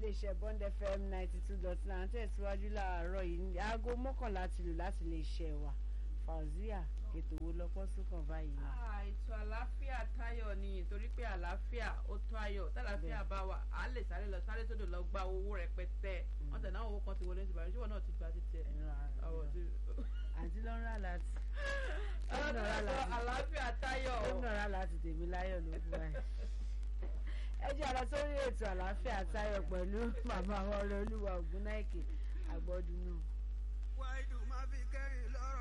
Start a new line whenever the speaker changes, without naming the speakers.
iléeṣẹ́ Bond FM ninety two dot nine tẹ̀síwájú láàárọ̀ yìí aago mọ́kànlá ti lù láti lè ṣẹ̀ wá Fauzia ètò wo lọ́pọ̀ sókàn báyìí.
Ah, ètò àlàáfíà tayọ̀ ni torí pé àlàáfíà ó tó ayọ̀ tàlàáfíà bá wà á lè sáré lọ sáré tó dò lọ gba owó rẹpẹtẹ wọn tẹ̀ náà owó kan ti wọlé ní tìbàdàn ṣíwọ́n náà ti gba títí ẹ̀ ọ̀rọ̀ tí.
àǹtí ló ń rà láti.
ọlọ́dún àlàáfíà tayọ̀.
ó ń rà láti tèmi láyọ̀ ló fún wa. ẹ jẹ́ àlọ́ sórí ètò àlàáfíà tayọ̀ pẹ̀lú màmá ọ̀rẹ́ olúwa ògúnnáìkè àgbọ̀dúnú.
wáìdù má fi kẹ́rìn lọ́rùn.